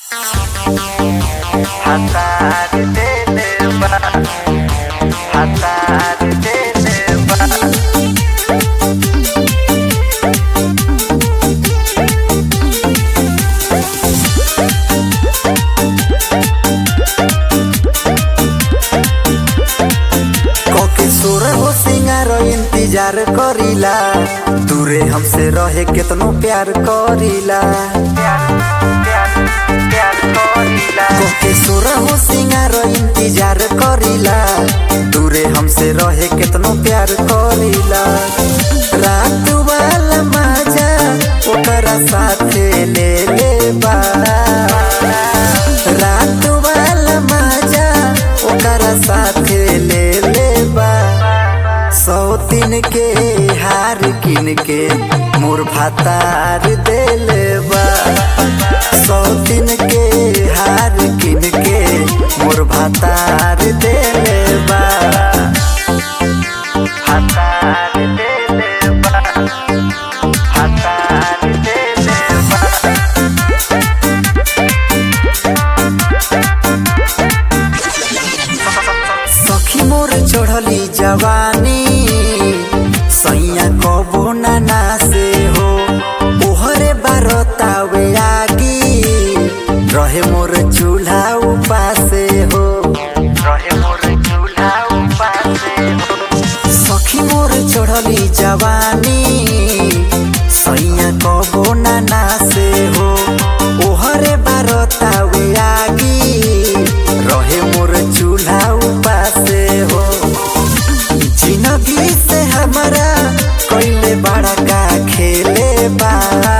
Hatar deleba Hatar deleba कोके सुर हो सिंगार इंतजार करीला दूरे हमसे रहे केतनो प्यार करीला प्यार प्यार प्यार कोरिला कोके सुर हो सिंगार इंतजार करीला दूरे हमसे रहे केतनो प्यार करीला रात वाला मजा ओकरा साथे ले ले बा रात वाला मजा ओकरा साथे ले ले बा सौ दिन के हार किन के मोर भातार देले बा सौ दिन के हार किन के मोर भातार देले बा Hatar deleba Hatar deleba सखी मोर चढ़ली जवानी सैया कबो ना से हो ओहरे बारतावे आगी रहे मोर चूल्हा उपासे हो रहे मोर चूल्हा उपासे हो सखी मोर चढ़ली जवानी सैया कबो ना से हो ओहरे बारतावे आगी रहे मोर चूल्हा उपासे हो जिंदगी से हमारा कोइले बड़ा का खेले बा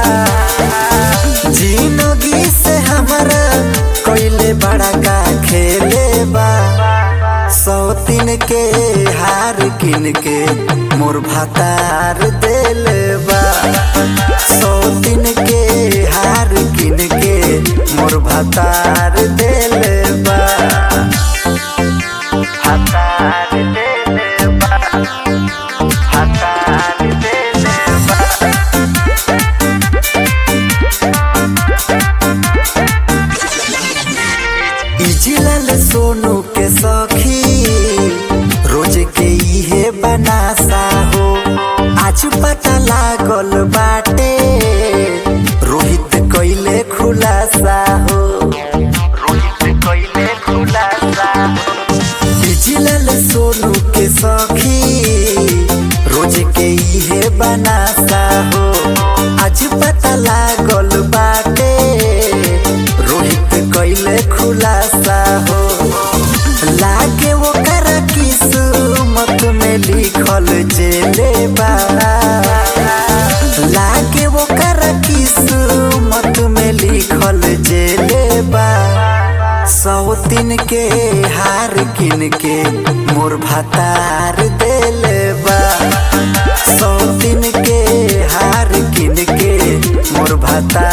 जिंदगी से हमारा कोइले बड़ा का खेले बा सौ तीन के हार किन के मोर भातार देले बा सौ तीन के हार किन के मोर भातार देले बा Hatar deleba Hatar deleba इजिलल Sonu के सखी रोज के इहे बनासा हो आज पता लागल बाटे रोहित कइले खुलासा हो रोहित कोइले खुलासा इजिलल सोनू के सखी रोज के इहे बनासा हो आज पता लागल बाटे रोहित कइले खुलासा हो लागे वो कर किस्मत में लिखल जेले बा लागे वो कर किस्मत में लिखल जेले बा सौ दिन के हार किन के मोर भातार देले बा सौ दिन के हार किन के मोर भातार